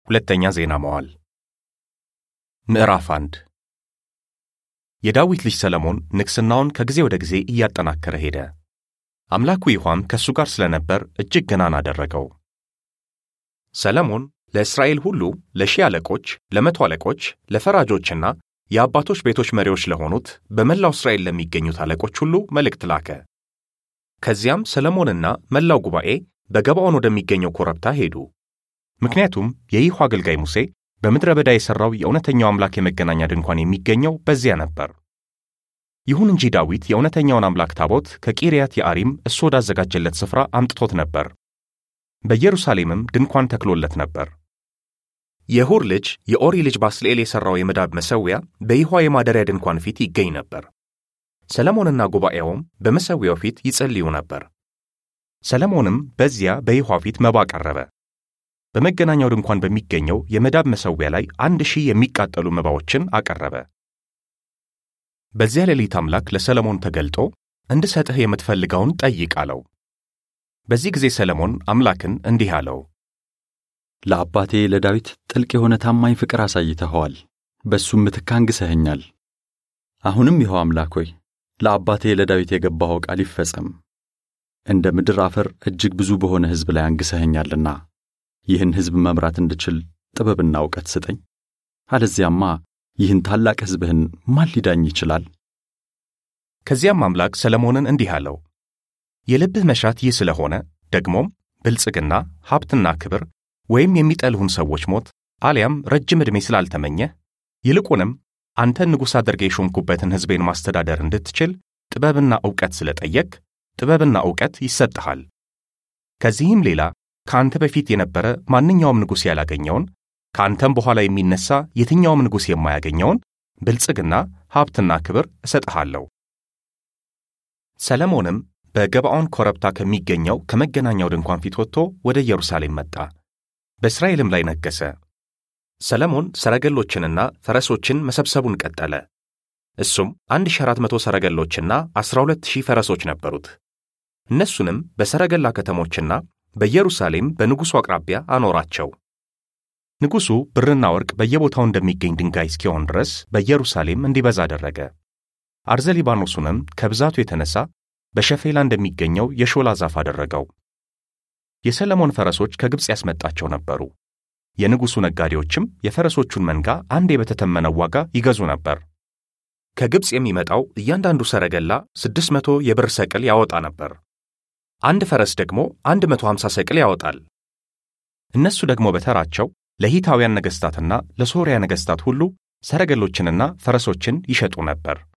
ሁለተኛ ዜና መዋዕል ምዕራፍ አንድ የዳዊት ልጅ ሰለሞን ንግሥናውን ከጊዜ ወደ ጊዜ እያጠናከረ ሄደ። አምላኩ ይሖዋም ከእሱ ጋር ስለነበር እጅግ ገናና አደረገው። ሰለሞን ለእስራኤል ሁሉ ለሺህ አለቆች፣ ለመቶ አለቆች፣ ለፈራጆችና የአባቶች ቤቶች መሪዎች ለሆኑት በመላው እስራኤል ለሚገኙት አለቆች ሁሉ መልእክት ላከ። ከዚያም ሰለሞንና መላው ጉባኤ በገባዖን ወደሚገኘው ኮረብታ ሄዱ። ምክንያቱም የይሖዋ አገልጋይ ሙሴ በምድረ በዳ የሠራው የእውነተኛው አምላክ የመገናኛ ድንኳን የሚገኘው በዚያ ነበር። ይሁን እንጂ ዳዊት የእውነተኛውን አምላክ ታቦት ከቂርያት የአሪም እሱ ወዳዘጋጀለት ስፍራ አምጥቶት ነበር። በኢየሩሳሌምም ድንኳን ተክሎለት ነበር። የሁር ልጅ የኦሪ ልጅ ባስልኤል የሠራው የመዳብ መሠዊያ በይሖዋ የማደሪያ ድንኳን ፊት ይገኝ ነበር። ሰለሞንና ጉባኤውም በመሠዊያው ፊት ይጸልዩ ነበር። ሰለሞንም በዚያ በይሖዋ ፊት መባ ቀረበ። በመገናኛው ድንኳን በሚገኘው የመዳብ መሠዊያ ላይ አንድ ሺህ የሚቃጠሉ መባዎችን አቀረበ። በዚያ ሌሊት አምላክ ለሰለሞን ተገልጦ እንድሰጥህ የምትፈልገውን ጠይቅ አለው። በዚህ ጊዜ ሰለሞን አምላክን እንዲህ አለው፣ ለአባቴ ለዳዊት ጥልቅ የሆነ ታማኝ ፍቅር አሳይተኸዋል፣ በእሱም ምትክ አንግሠኸኛል። አሁንም ይኸው አምላክ ሆይ ለአባቴ ለዳዊት የገባኸው ቃል ይፈጸም። እንደ ምድር አፈር እጅግ ብዙ በሆነ ሕዝብ ላይ አንግሠኸኛልና ይህን ሕዝብ መምራት እንድችል ጥበብና ዕውቀት ስጠኝ። አለዚያማ ይህን ታላቅ ሕዝብህን ማን ሊዳኝ ይችላል? ከዚያም አምላክ ሰለሞንን እንዲህ አለው፣ የልብህ መሻት ይህ ስለሆነ ደግሞም ብልጽግና፣ ሀብትና ክብር ወይም የሚጠልሁን ሰዎች ሞት አሊያም ረጅም ዕድሜ ስላልተመኘህ ይልቁንም አንተን ንጉሥ አድርጌ የሾምኩበትን ሕዝቤን ማስተዳደር እንድትችል ጥበብና ዕውቀት ስለጠየቅ ጥበብና ዕውቀት ይሰጥሃል። ከዚህም ሌላ ከአንተ በፊት የነበረ ማንኛውም ንጉሥ ያላገኘውን ከአንተም በኋላ የሚነሣ የትኛውም ንጉሥ የማያገኘውን ብልጽግና፣ ሀብትና ክብር እሰጥሃለሁ። ሰለሞንም በገባዖን ኮረብታ ከሚገኘው ከመገናኛው ድንኳን ፊት ወጥቶ ወደ ኢየሩሳሌም መጣ፣ በእስራኤልም ላይ ነገሠ። ሰለሞን ሰረገሎችንና ፈረሶችን መሰብሰቡን ቀጠለ። እሱም 1400 ሰረገሎችና 12000 ፈረሶች ነበሩት። እነሱንም በሰረገላ ከተሞችና በኢየሩሳሌም በንጉሡ አቅራቢያ አኖራቸው። ንጉሡ ብርና ወርቅ በየቦታው እንደሚገኝ ድንጋይ እስኪሆን ድረስ በኢየሩሳሌም እንዲበዛ አደረገ። አርዘ ሊባኖሱንም ከብዛቱ የተነሣ በሸፌላ እንደሚገኘው የሾላ ዛፍ አደረገው። የሰለሞን ፈረሶች ከግብፅ ያስመጣቸው ነበሩ። የንጉሡ ነጋዴዎችም የፈረሶቹን መንጋ አንዴ በተተመነው ዋጋ ይገዙ ነበር። ከግብፅ የሚመጣው እያንዳንዱ ሰረገላ ስድስት መቶ የብር ሰቅል ያወጣ ነበር። አንድ ፈረስ ደግሞ አንድ መቶ ሀምሳ ሰቅል ያወጣል። እነሱ ደግሞ በተራቸው ለሂታውያን ነገሥታትና ለሶርያ ነገሥታት ሁሉ ሰረገሎችንና ፈረሶችን ይሸጡ ነበር።